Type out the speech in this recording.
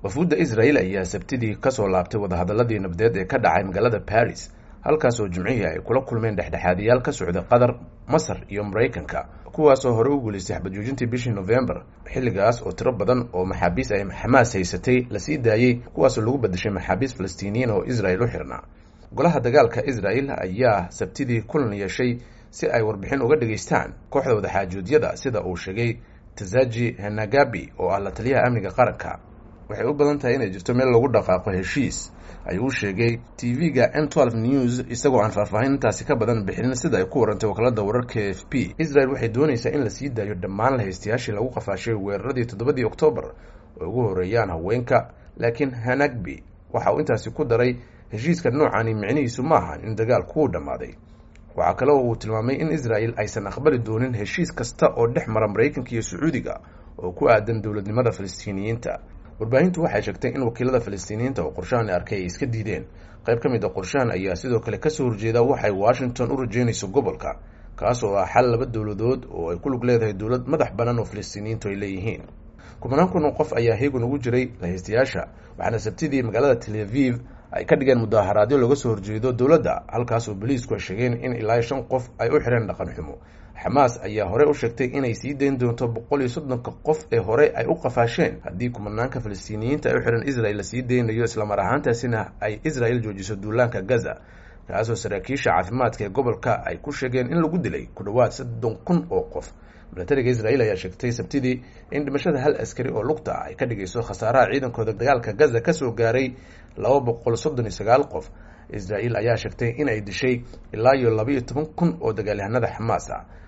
wafuudda israel ayaa sabtidii kasoo laabtay wadahadaladii nabdeed ee ka dhacay magaalada paris halkaas oo jimcihii ay kula kulmeen dhexdhexaadiyaal ka socda qatar masar iyo maraykanka kuwaasoo hore u guulaystay xabadjoojintii bishii novembar xilligaas oo tiro badan oo maxaabiis ay xamaas haysatay lasii daayey kuwaasoo lagu badashay maxaabiis falastiiniyiin oo israel u xirnaa golaha dagaalka israel ayaa sabtidii kulan yeeshay si ay warbixin uga dhageystaan kooxda wadaxaajoodyada sida uu sheegay tazaji henagabi oo ah la taliyaha amniga qaranka waxay u badan tahay inay jirto meel lagu dhaqaaqo heshiis ayuu sheegay tv-ga n twelve news isagoo aan faahfaahintaasi ka badan bixinin sida ay ku warantay wakaalada wararka f p israel waxay doonaysaa in la sii daayo dhammaan lahaystayaashii lagu qafaashay weeraradii toddobadii oktoobar oo ugu horeeyaan haweenka laakiin hanagbi waxa uu intaasi ku daray heshiiska noocani micnihiisu maaha in dagaalku uu dhammaaday waxaa kale oo uu tilmaamay in israel aysan aqbali doonin heshiis kasta oo dhex mara maraykanka iyo sacuudiga oo ku aadan dowladnimada falastiiniyiinta warbaahintu waxay sheegtay in wakiilada falastiiniyiinta oo qorshahan arkay ay iska diideen qayb ka mid a qorshahan ayaa sidoo kale kasoo horjeeda waxay washington u rajeynayso gobolka kaas oo ah xal laba dowladood oo ay ku lug leedahay dowlad madax bannaan oo falastiiniyiintu ay leeyihiin kumanaan kun oo qof ayaa heegun ugu jiray lahaystayaasha waxaana sabtidii magaalada tel aviv ay ka dhigeen mudaharaadyo looga soo horjeedo dowladda halkaas oo boliisku ay sheegeen in ilaa shan qof ay u xireen dhaqan xumo xamaas ayaa horey u sheegtay inay sii dayn doonto boqol iyo soddonka qof ee hore ay u qafaasheen haddii kumanaanka falastiiniyiinta ay u xihan israel lasii daynayo islamar ahaantaasina ay israel joojiso duulaanka gaza kaasoo saraakiisha caafimaadka ee gobolka ay ku sheegeen in lagu dilay ku dhowaad soddon kun oo qof milatariga israel ayaa sheegtay sabtidii in dhimashada hal askari oo lugta ah ay ka dhigayso khasaaraha ciidankooda dagaalka gaza kasoo gaaray laba boqol soddon iyo sagaal qof israel ayaa sheegtay in ay dishay ilaa iyo laba iyo toban kun oo dagaalyahanada xamaas ah